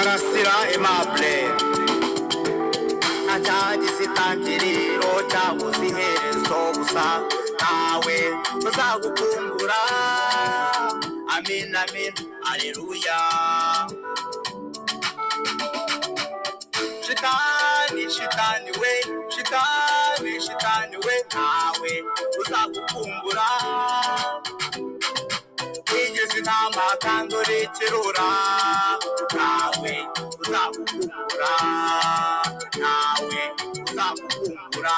karasira aimable ntacyagise itangiriro cyabuze iherezo gusa ntawe uzagukumbura amin amin aleluya shitani shitani we shitani shitani we ntawe uzagukumbura wigeze intama kandi urekerura ntawe uzagukumbura ntawe uzagukumbura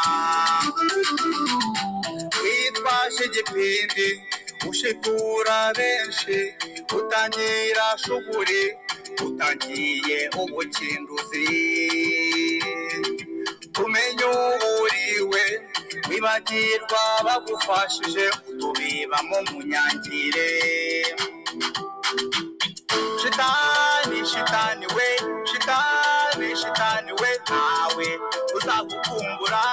witwaje igipindi ushitura benshi utangira shuguri utangiye ubukinduzi kumenya uwuriwe wibagirwa bagufashije utubibamo munyangire shitani shitani we shitani shitani we ntawe uzagukumbura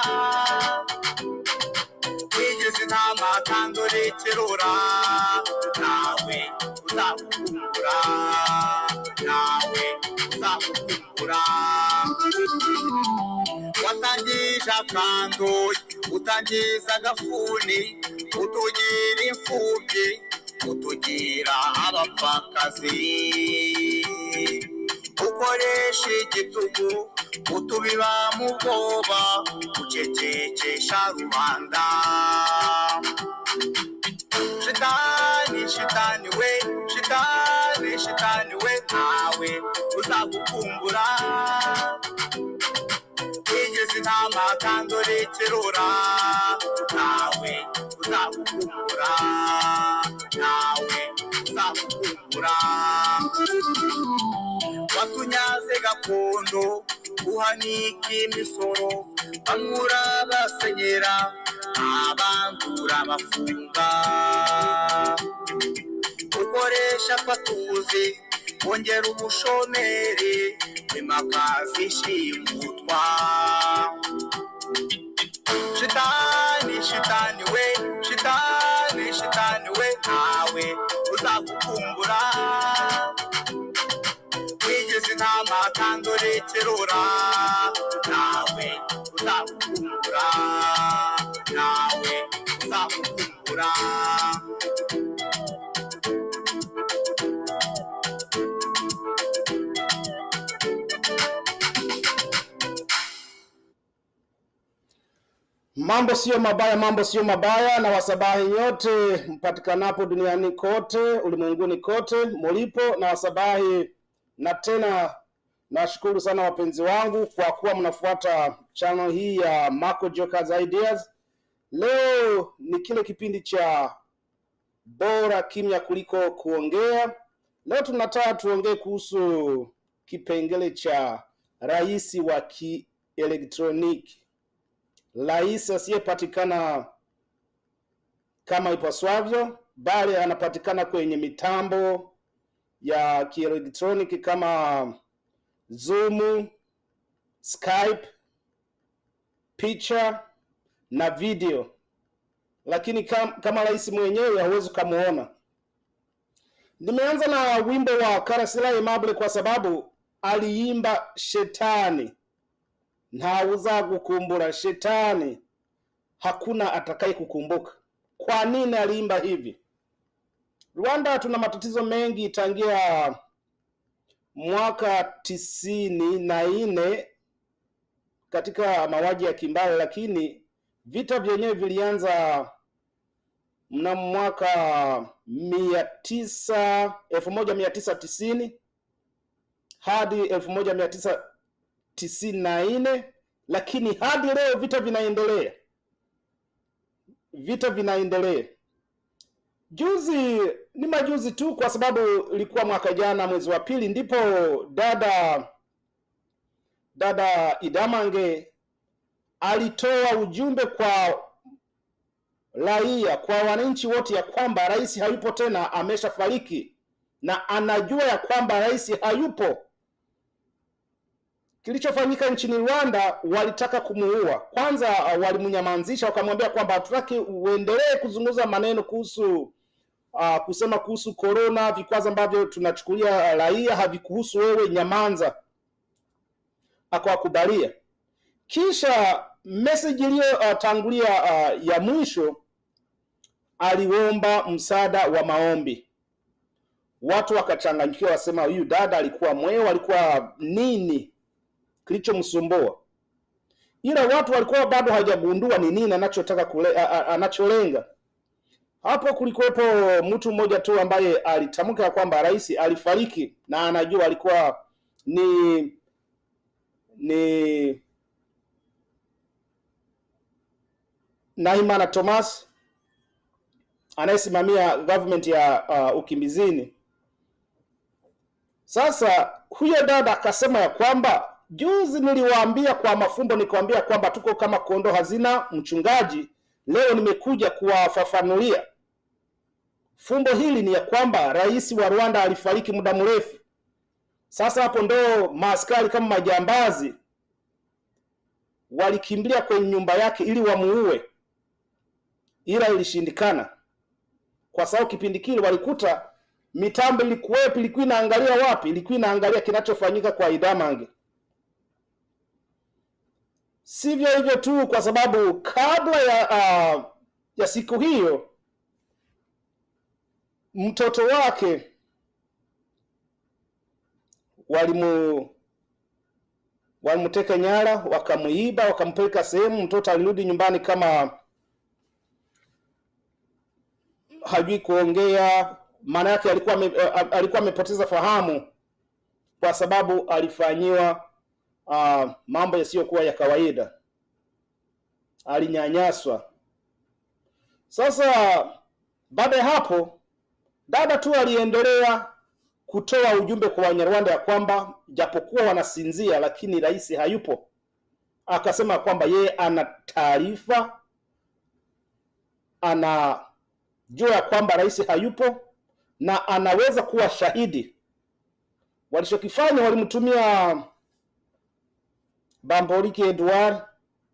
wigeze intama kandi urekerura ntawe uzagukumbura ntawe uzagukumbura watangije akantu utangiza agafuni utugira imfubyi utugira abapfakazi ukoresha igitugu utubiba mu bwoba ucecekesha rubanda shitani shitani we shitani shitani we ntawe uzagukumbura wigeze intama kandi urekerura ntawe uzagukumbura ntawe uzagukumbura watunyaze gakondo uhanika imisoro bamura basenyera abandura bafunga ukoresha fatuzi wongera ubushomeri imakazi ishimutwa shitani shitani we shitani shitani we ntawe uzagukumbura wigeze intama kandi urekerura ntawe uzagukumbura ntawe uzagukumbura Mambo siyo mabaya, mambo siyo mabaya, na wasabahi nyote mpatikanapo duniani kote, ulimwenguni kote mulipo, na wasabahi na tena nashukuru sana wapenzi wangu kwa kuwa mnafuata channel hii ya Marco Jokers Ideas. Leo ni kile kipindi cha bora kimya kuliko kuongea. Leo tunataka tuongee kuhusu kipengele cha rais wa kielektroniki rais asiyepatikana kama ipaswavyo, bali anapatikana kwenye mitambo ya kielektroniki kama Zoom, Skype, picha na video, lakini kam, kama rais mwenyewe hauwezi ukamuona. Nimeanza na wimbo wa Karasira Aimable kwa sababu aliimba shetani nta uzagukumbura shetani, hakuna atakaye kukumbuka. Kwa nini aliimba hivi? Rwanda tuna matatizo mengi tangia mwaka tisini na nne katika mauaji ya kimbali, lakini vita vyenyewe vilianza mnamo mwaka mia tisa elfu moja mia tisa tisini hadi elfu moja mia tisa tisini na nne lakini hadi leo vita vinaendelea, vita vinaendelea. Juzi ni majuzi tu, kwa sababu ilikuwa mwaka jana mwezi wa pili, ndipo dada dada Idamange alitoa ujumbe kwa raia, kwa wananchi wote, ya kwamba rais hayupo tena, ameshafariki na anajua ya kwamba rais hayupo. Kilichofanyika nchini Rwanda, walitaka kumuua. Kwanza walimnyamazisha, wakamwambia kwamba hatutaki uendelee kuzungumza maneno kuhusu uh, kusema kuhusu corona, vikwazo ambavyo tunachukulia raia havikuhusu wewe, nyamanza. Akawakubalia. Kisha message iliyotangulia uh, uh, ya mwisho aliomba msaada wa maombi. Watu wakachanganyikiwa, wasema huyu dada alikuwa mweo, alikuwa nini kilichomsumbua? Ila watu walikuwa bado hawajagundua ni nini anachotaka kule, a, a, anacholenga. Hapo kulikuwepo mtu mmoja tu ambaye alitamka kwamba rais alifariki na anajua alikuwa ni ni Naimana Thomas anayesimamia government ya uh, ukimbizini. Sasa huyo dada akasema ya kwamba juzi niliwaambia kwa mafumbo, nikwambia kwamba tuko kama kondoo hazina mchungaji. Leo nimekuja kuwafafanulia fumbo hili ni ya kwamba rais wa Rwanda alifariki muda mrefu. Sasa hapo ndo maaskari kama majambazi walikimbilia kwenye nyumba yake ili wamuue, ila ilishindikana kwa sababu kipindi kile walikuta mitambo ilikuwepo, ilikuwa inaangalia wapi? Ilikuwa inaangalia kinachofanyika kwa Idamange. Sivyo hivyo tu, kwa sababu kabla ya uh, ya siku hiyo mtoto wake walimu walimteka nyara, wakamuiba, wakampeleka sehemu. Mtoto alirudi nyumbani kama hajui kuongea, maana yake alikuwa ame, alikuwa amepoteza fahamu kwa sababu alifanyiwa uh, mambo yasiyokuwa ya kawaida, alinyanyaswa. Sasa baada ya hapo, dada tu aliendelea kutoa ujumbe kwa Wanyarwanda ya kwamba japokuwa wanasinzia, lakini rais hayupo. Akasema kwamba yeye ana taarifa, anajua ya kwamba rais hayupo na anaweza kuwa shahidi. Walichokifanya, walimtumia Bamboliki Edward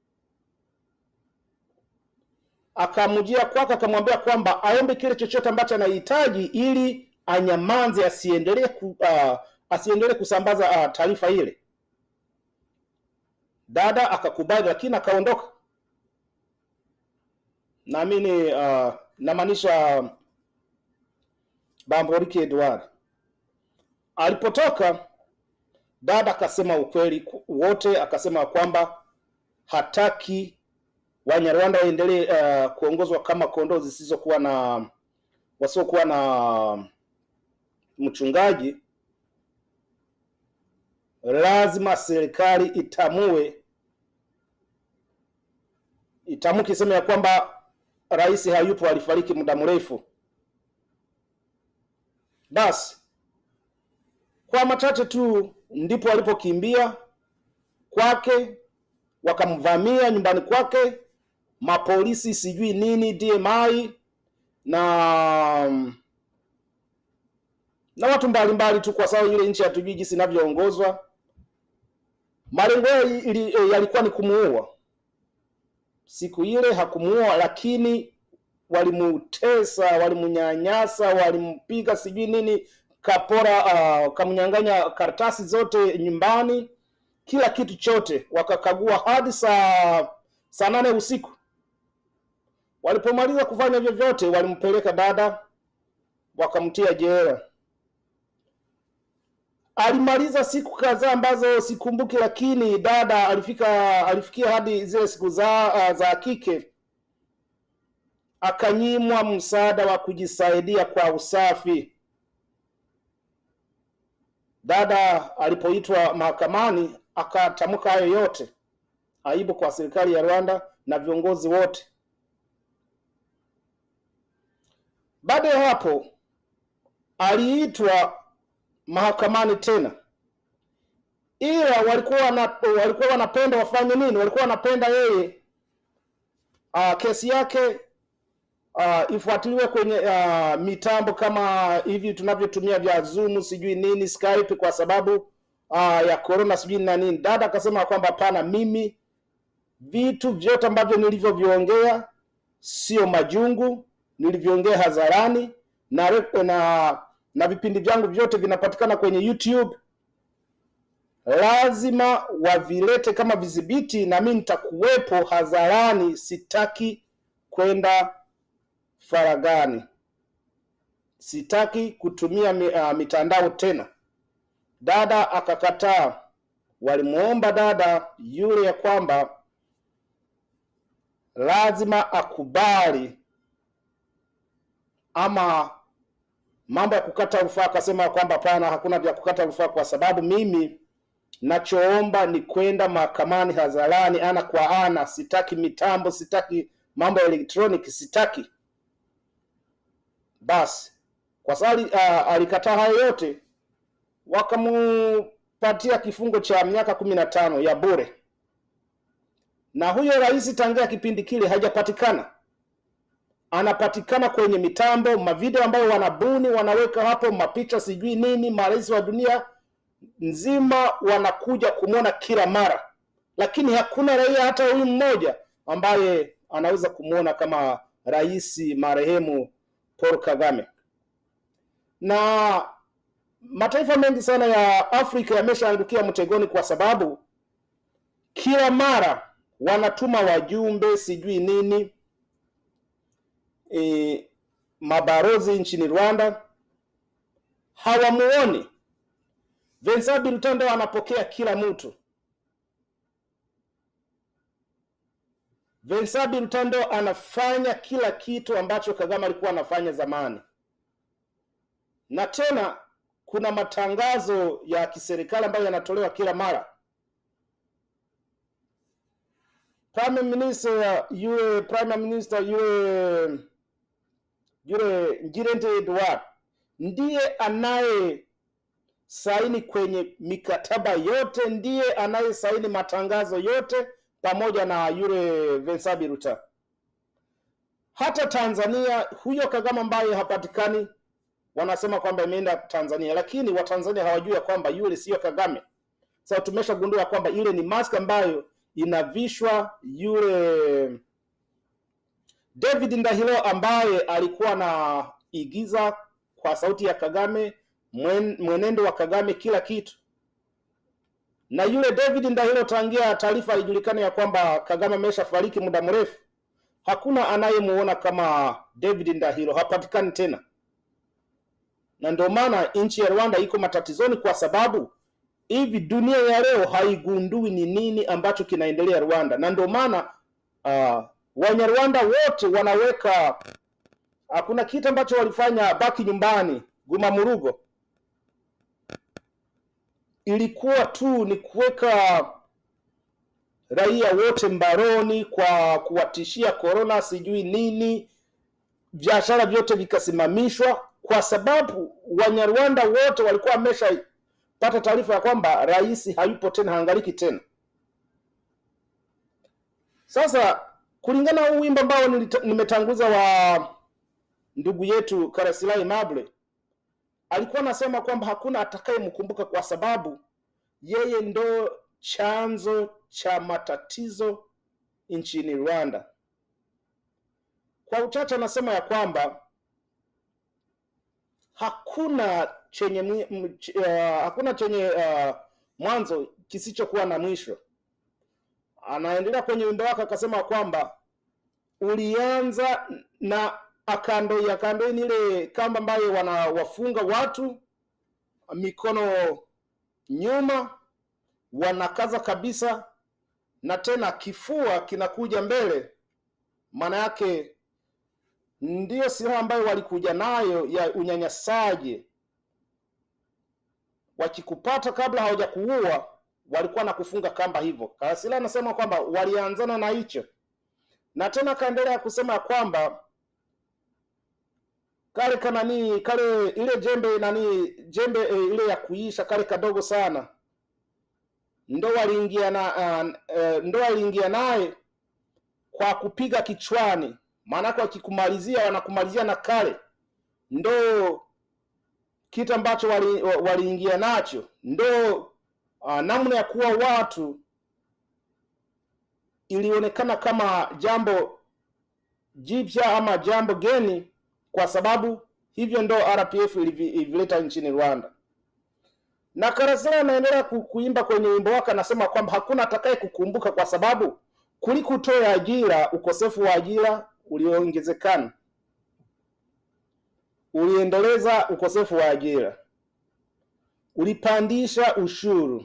akamjia kwake, akamwambia kwamba aombe kile chochote ambacho anahitaji ili anyamanze, asiendelee ku, uh, asiendelee kusambaza uh, taarifa ile. Dada akakubali, lakini akaondoka. Naamini uh, namaanisha Bamboliki Edward alipotoka dada akasema ukweli wote, akasema kwamba hataki Wanyarwanda waendelee uh, kuongozwa kama kondoo zisizokuwa na wasiokuwa na mchungaji. Lazima serikali itamue itamuke iseme ya kwamba rais hayupo, alifariki muda mrefu. Basi kwa machache tu ndipo walipokimbia kwake, wakamvamia nyumbani kwake, mapolisi sijui nini DMI na na watu mbalimbali tu, kwa sababu ile nchi hatujui jinsi inavyoongozwa. Malengo yao yalikuwa ni kumuua. Siku ile hakumuua, lakini walimutesa, walimunyanyasa, walimpiga sijui nini kapora uh, kamnyang'anya karatasi zote nyumbani, kila kitu chote, wakakagua hadi saa saa nane usiku. Walipomaliza kufanya hivyo vyote, walimpeleka dada wakamtia jela. Alimaliza siku kadhaa ambazo sikumbuki, lakini dada alifika alifikia hadi zile siku za uh, za kike, akanyimwa msaada wa kujisaidia kwa usafi. Dada alipoitwa mahakamani akatamka hayo yote, aibu kwa serikali ya Rwanda na viongozi wote. Baada ya hapo aliitwa mahakamani tena, ila walikuwa wana, walikuwa wanapenda wafanye nini? Walikuwa wanapenda yeye uh, kesi yake uh, ifuatiliwe kwenye uh, mitambo kama hivi tunavyotumia vya Zoom sijui nini Skype, kwa sababu uh, ya corona sijui na nini. Dada akasema kwamba hapana, mimi vitu vyote ambavyo nilivyoviongea sio majungu, nilivyoongea hadharani na, re- na na vipindi vyangu vyote vinapatikana kwenye YouTube. Lazima wavilete kama vidhibiti, na mimi nitakuwepo hadharani. Sitaki kwenda faragani, sitaki kutumia mi, uh, mitandao tena. Dada akakataa. Walimuomba dada yule ya kwamba lazima akubali ama mambo ya kukata rufaa, akasema kwamba hapana, hakuna vya kukata rufaa kwa sababu mimi nachoomba ni kwenda mahakamani hadharani, ana kwa ana. Sitaki mitambo, sitaki mambo ya elektroniki, sitaki. Basi kwa sababu uh, alikataa hayo yote, wakamupatia kifungo cha miaka kumi na tano ya bure, na huyo rais tangia kipindi kile hajapatikana anapatikana kwenye mitambo, mavideo ambayo wanabuni wanaweka hapo, mapicha sijui nini, marais wa dunia nzima wanakuja kumwona kila mara, lakini hakuna raia hata huyu mmoja ambaye anaweza kumwona kama rais marehemu Paul Kagame. Na mataifa mengi sana ya Afrika yameshaangukia mtegoni, kwa sababu kila mara wanatuma wajumbe sijui nini e, mabarozi nchini Rwanda hawamuoni. Vincent Biruta anapokea kila mtu. Vincent Biruta anafanya kila kitu ambacho Kagame alikuwa anafanya zamani, na tena kuna matangazo ya kiserikali ambayo yanatolewa kila mara. Prime Minister yule Prime Minister yule yule Ngirente Edward ndiye anaye saini kwenye mikataba yote, ndiye anaye saini matangazo yote pamoja na yule Vincent Biruta. Hata Tanzania huyo Kagame ambaye hapatikani, wanasema kwamba imeenda Tanzania, lakini Watanzania hawajui ya kwamba yule siyo Kagame. Sasa tumeshagundua kwamba ile ni mask ambayo inavishwa yule David Ndahiro ambaye alikuwa anaigiza kwa sauti ya Kagame, mwen, mwenendo wa Kagame, kila kitu. Na yule David Ndahiro, tangia taarifa ilijulikana ya kwamba Kagame ameshafariki muda mrefu, hakuna anayemuona kama David Ndahiro, hapatikani tena. Na ndio maana nchi ya Rwanda iko matatizoni, kwa sababu hivi dunia ya leo haigundui ni nini ambacho kinaendelea Rwanda, na ndio maana uh, Wanyarwanda wote wanaweka hakuna kitu ambacho walifanya baki nyumbani Guma Murugo, ilikuwa tu ni kuweka raia wote mbaroni kwa kuwatishia korona sijui nini, biashara vyote vikasimamishwa, kwa sababu Wanyarwanda wote walikuwa wameshapata taarifa ya kwamba rais hayupo tena, haangaliki tena. Sasa kulingana na huu wimbo ambao nimetanguza wa ndugu yetu Karasila Mable, alikuwa anasema kwamba hakuna atakayemkumbuka kwa sababu yeye ndo chanzo cha matatizo nchini Rwanda. Kwa uchache anasema ya kwamba hakuna chenye uh, hakuna chenye uh, mwanzo kisichokuwa na mwisho. Anaendelea kwenye wimbo wake akasema kwamba ulianza na akando ya kando ni ile kamba ambayo wanawafunga watu mikono nyuma, wanakaza kabisa, na tena kifua kinakuja mbele. Maana yake ndiyo silaha ambayo walikuja nayo ya unyanyasaji. Wakikupata kabla hawajakuua walikuwa na kufunga kamba hivyo. Karasila anasema kwamba walianzana na hicho, na tena akaendelea kusema kwamba kale kanani kale ile jembe nani jembe e, ile ya kuisha kale kadogo sana ndo waliingia na uh, uh, ndo waliingia naye kwa kupiga kichwani. Maanake wakikumalizia wanakumalizia na kale ndo kitu ambacho waliingia wali nacho ndo uh, namna ya kuwa watu ilionekana kama jambo jipya ama jambo geni, kwa sababu hivyo ndo RPF ilivi- ilivileta nchini Rwanda. Na Karasira anaendelea ku- kuimba kwenye wimbo wake, anasema kwamba hakuna atakaye kukumbuka kwa sababu kulikutoa ajira, ukosefu wa ajira ulioongezekana uliendeleza ukosefu wa ajira, ulipandisha ushuru,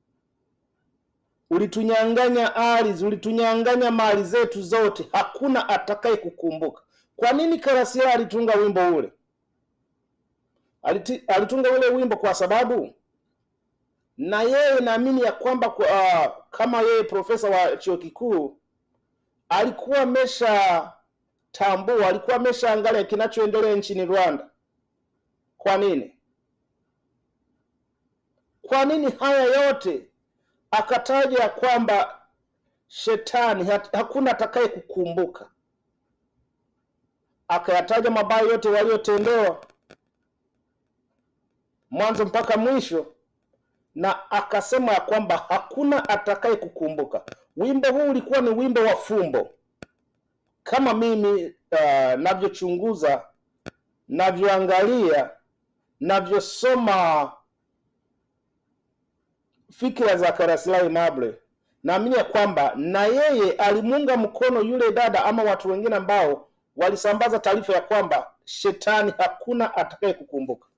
ulitunyang'anya ardhi, ulitunyang'anya mali zetu zote, hakuna atakaye kukumbuka. Kwa nini Karasira alitunga wimbo ule? Aliti, alitunga ule wimbo kwa sababu na yeye naamini ya kwamba kwa, uh, kama yeye profesa wa chuo kikuu alikuwa amesha tambua, alikuwa ameshaangalia kinachoendelea nchini Rwanda. Kwa nini? Kwa nini haya yote akataja ya kwamba shetani hat- hakuna atakaye kukumbuka, akayataja mabaya yote waliotendewa mwanzo mpaka mwisho, na akasema ya kwamba hakuna atakaye kukumbuka. Wimbo huu ulikuwa ni wimbo wa fumbo, kama mimi uh, navyochunguza, navyoangalia, navyosoma fikira za Karasira Aimable, naamini ya kwamba na yeye alimuunga mkono yule dada ama watu wengine ambao walisambaza taarifa ya kwamba shetani hakuna atakaye kukumbuka.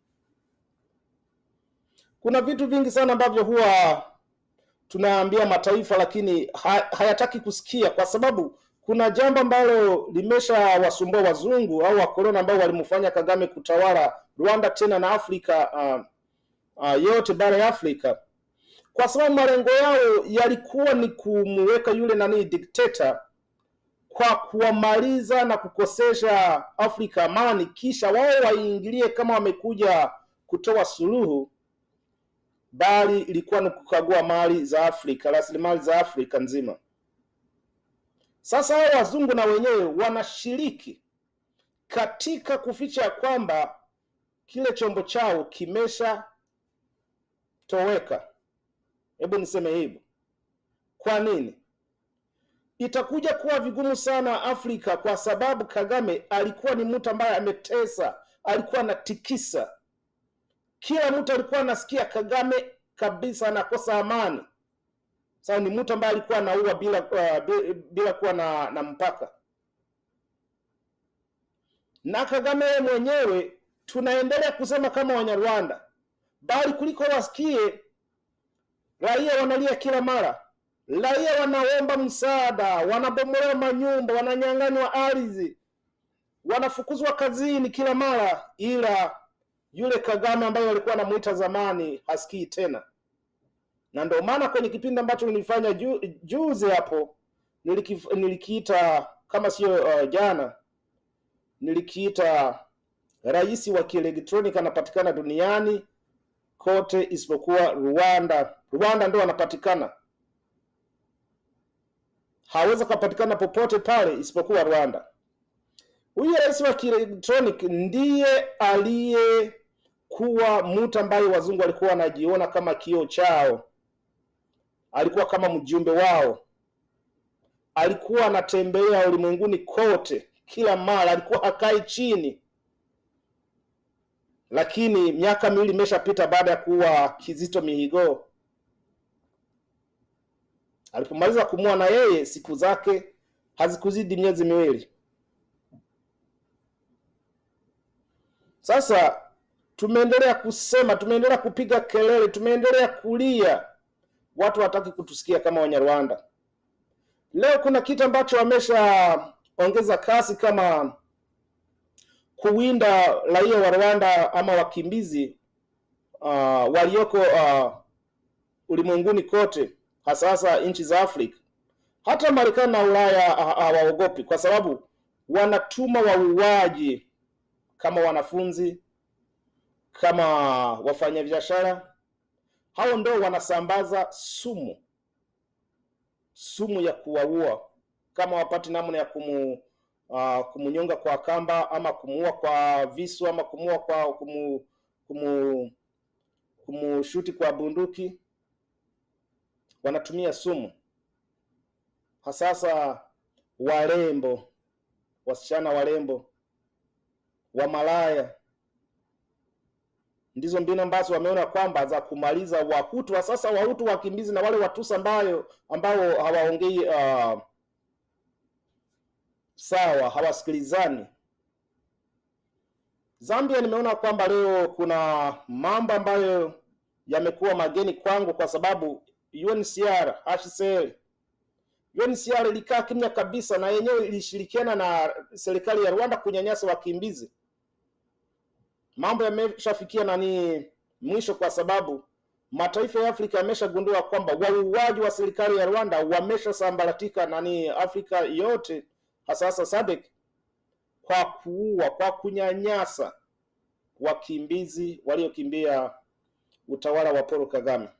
Kuna vitu vingi sana ambavyo huwa tunaambia mataifa lakini ha, hayataki kusikia, kwa sababu kuna jambo ambalo limesha wasumbua wazungu au wakoloni ambao walimfanya Kagame kutawala Rwanda tena na Afrika uh, uh, yote bara ya Afrika, kwa sababu malengo yao yalikuwa ni kumuweka yule nani dikteta kwa kuwamaliza na kukosesha Afrika amani, kisha wao waingilie kama wamekuja kutoa suluhu, bali ilikuwa ni kukagua mali za Afrika, rasilimali za Afrika nzima. Sasa hao wazungu na wenyewe wanashiriki katika kuficha ya kwamba kile chombo chao kimesha toweka. Hebu niseme hivyo. Kwa nini? Itakuja kuwa vigumu sana Afrika, kwa sababu Kagame alikuwa ni mtu ambaye ametesa, alikuwa anatikisa kila mtu alikuwa anasikia Kagame kabisa anakosa amani. Sasa ni mtu ambaye alikuwa anaua bila uh, bila, bila kuwa na, na mpaka. Na Kagame yeye mwenyewe tunaendelea kusema kama Wanyarwanda, bali kuliko wasikie raia wanalia kila mara, raia wanaomba msaada, wanabomolewa manyumba, wananyang'anywa ardhi, wanafukuzwa kazini kila mara, ila yule Kagame ambaye walikuwa anamuita zamani hasikii tena, na ndio maana kwenye kipindi ambacho nilifanya ju, juzi hapo nilikif, nilikiita kama sio uh, jana nilikiita rais wa kielektroniki anapatikana duniani kote isipokuwa Rwanda. Rwanda ndio anapatikana, hawezi kupatikana popote pale isipokuwa Rwanda. Huyu rais wa kielektroniki ndiye aliyekuwa mtu ambaye wazungu walikuwa wanajiona kama kioo chao, alikuwa kama mjumbe wao, alikuwa anatembea ulimwenguni kote, kila mara, alikuwa hakai chini. Lakini miaka miwili imeshapita baada ya kuwa Kizito Mihigo. Alipomaliza kumua na yeye, siku zake hazikuzidi miezi miwili. Sasa tumeendelea kusema, tumeendelea kupiga kelele, tumeendelea kulia, watu hawataki kutusikia kama Wanyarwanda. Leo kuna kitu ambacho wameshaongeza kasi kama kuwinda raia wa Rwanda ama wakimbizi uh, walioko uh, ulimwenguni kote, hasa hasa nchi za Afrika. Hata Marekani na Ulaya hawaogopi, kwa sababu wanatuma wauaji kama wanafunzi, kama wafanyabiashara. Hao ndio wanasambaza sumu, sumu ya kuwaua, kama wapati namna ya kumu uh, kumunyonga kwa kamba ama kumuua kwa visu ama kumuua kwa kumu, kumu, kumushuti kwa bunduki, wanatumia sumu. Hasasa warembo, wasichana warembo wa malaya ndizo mbinu ambazo wameona kwamba za kumaliza Wahutu wa sasa, Wahutu wakimbizi na wale Watusi ambayo ambao hawaongei uh, sawa, hawasikilizani. Zambia, nimeona kwamba leo kuna mambo ambayo yamekuwa mageni kwangu kwa sababu UNHCR, HCR, UNHCR ilikaa kimya kabisa na yenyewe ilishirikiana na serikali ya Rwanda kunyanyasa wakimbizi. Mambo yameshafikia nani mwisho, kwa sababu mataifa ya Afrika yameshagundua kwamba wauaji wa serikali ya Rwanda wameshasambaratika nani Afrika yote, hasa hasa SADC kwa kuua, kwa kunyanyasa wakimbizi waliokimbia utawala wa Paul Kagame.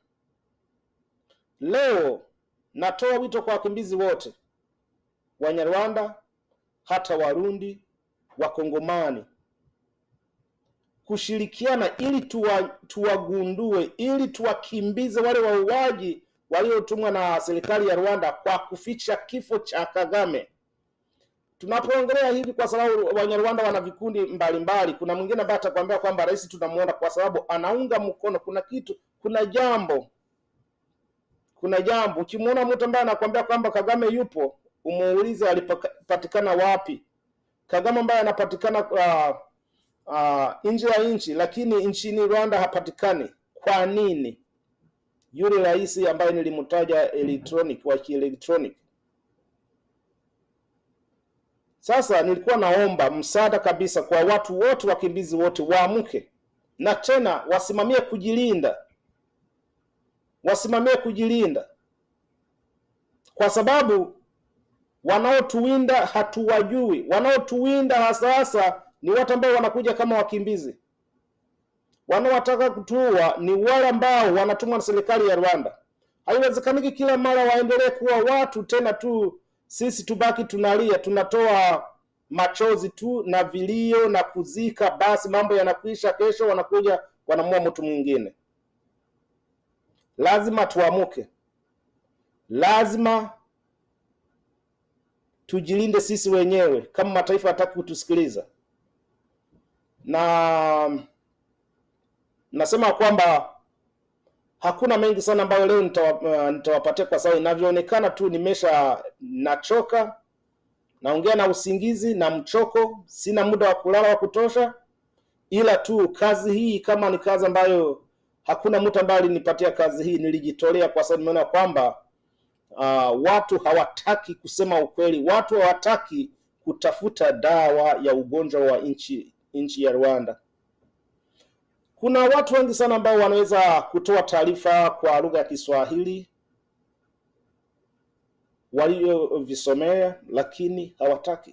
Leo natoa wito kwa wakimbizi wote Wanyarwanda, hata Warundi, Wakongomani kushirikiana ili tuwa, tuwagundue ili tuwakimbize wale wauaji waliotumwa na serikali ya Rwanda kwa kuficha kifo cha Kagame. Tunapoongelea hivi kwa sababu Wanyarwanda wana vikundi mbalimbali. Kuna mwingine ambaye atakwambia kwamba rais tunamuona kwa sababu anaunga mkono, kuna kitu, kuna jambo, kuna jambo. Ukimuona mtu ambaye anakwambia kwamba Kagame yupo, umuulize alipatikana wapi. Kagame ambaye anapatikana uh, uh, nje ya nchi, lakini nchini Rwanda hapatikani. Kwa nini? Yule rais ambaye nilimtaja electronic wa kielektronic Sasa nilikuwa naomba msaada kabisa kwa watu wote, wakimbizi wote waamke na tena wasimamie kujilinda, wasimamie kujilinda, kwa sababu wanaotuwinda hatuwajui. Wanaotuwinda hasa hasa ni watu ambao wanakuja kama wakimbizi. Wanaowataka kutuua ni wale ambao wanatumwa na serikali ya Rwanda. Haiwezekaniki kila mara waendelee kuwa watu tena tu sisi tubaki tunalia, tunatoa machozi tu na vilio na kuzika, basi mambo yanakwisha. Kesho wanakuja wanamua mtu mwingine. Lazima tuamuke, lazima tujilinde sisi wenyewe, kama mataifa hataki kutusikiliza. Na nasema kwamba hakuna mengi sana ambayo leo nitawapatia nitawa kwa sababu inavyoonekana tu nimesha nachoka, naongea na usingizi na mchoko, sina muda wa kulala wa kutosha, ila tu kazi hii kama ni kazi ambayo hakuna mtu ambaye alinipatia kazi hii, nilijitolea kwa sababu nimeona kwamba uh, watu hawataki kusema ukweli, watu hawataki kutafuta dawa ya ugonjwa wa nchi nchi ya Rwanda. Kuna watu wengi sana ambao wanaweza kutoa taarifa kwa lugha ya Kiswahili waliovisomea, lakini hawataki.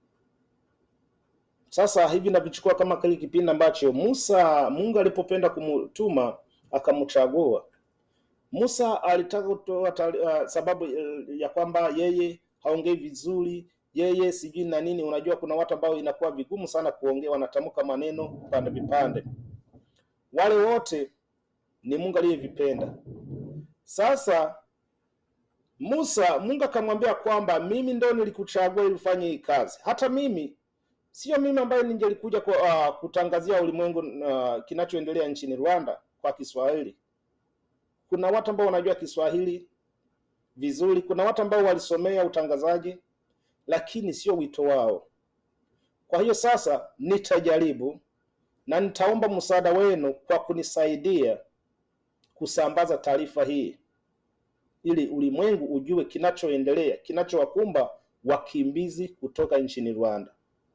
Sasa hivi navichukua kama kile kipindi ambacho Musa, Mungu alipopenda kumtuma akamchagua Musa. Alitaka kutoa uh, sababu uh, ya kwamba yeye haongei vizuri, yeye sijui na nini. Unajua kuna watu ambao inakuwa vigumu sana kuongea, wanatamka maneno vipande vipande wale wote ni Mungu aliyevipenda. Sasa Musa, Mungu akamwambia kwamba mimi ndo nilikuchagua ili ufanye hii kazi. Hata mimi sio mimi ambaye ningelikuja kwa, uh, kutangazia ulimwengu uh, kinachoendelea nchini Rwanda kwa Kiswahili. Kuna watu ambao wanajua Kiswahili vizuri, kuna watu ambao walisomea utangazaji, lakini sio wito wao. Kwa hiyo sasa nitajaribu na nitaomba msaada wenu kwa kunisaidia kusambaza taarifa hii ili ulimwengu ujue kinachoendelea, kinachowakumba wakimbizi kutoka nchini Rwanda.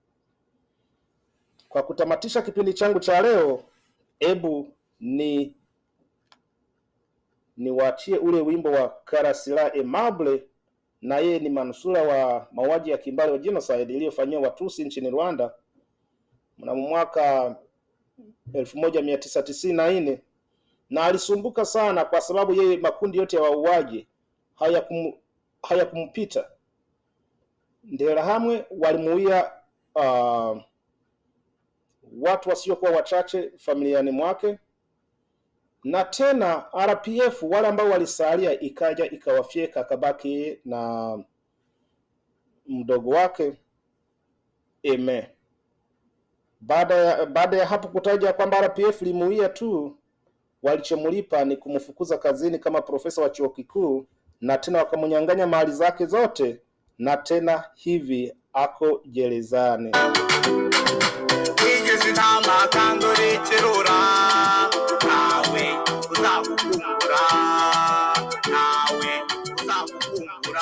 Kwa kutamatisha kipindi changu cha leo, hebu ni niwaachie ule wimbo wa Karasira Aimable, na yeye ni manusura wa mauaji ya kimbali wa genocide iliyofanyiwa Watusi nchini Rwanda mnamo mwaka elfu moja mia tisa tisini na nne na alisumbuka sana kwa sababu yeye makundi yote ya wauaji hayakum hayakumpita. Nderahamwe walimuia uh, watu wasiokuwa wachache familiani mwake, na tena RPF wale ambao walisalia ikaja ikawafyeka, akabaki na mdogo wake Eme. Baada ya baada ya hapo kutaja kwamba RPF limuia tu, walichomlipa ni kumfukuza kazini kama profesa wa chuo kikuu, na tena wakamnyang'anya mali zake zote, na tena hivi ako gerezani. wigeze intama kandi urikirura nawe uzagukumbura nawe uzagukumbura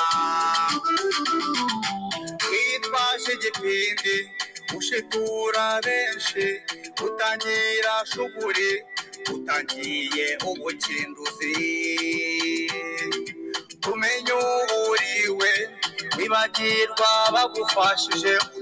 witwaje igipindi ushitura benshi utangira shuguri utangiye ubukinduzi tumenye uwo uriwe wibagirwa bagufashije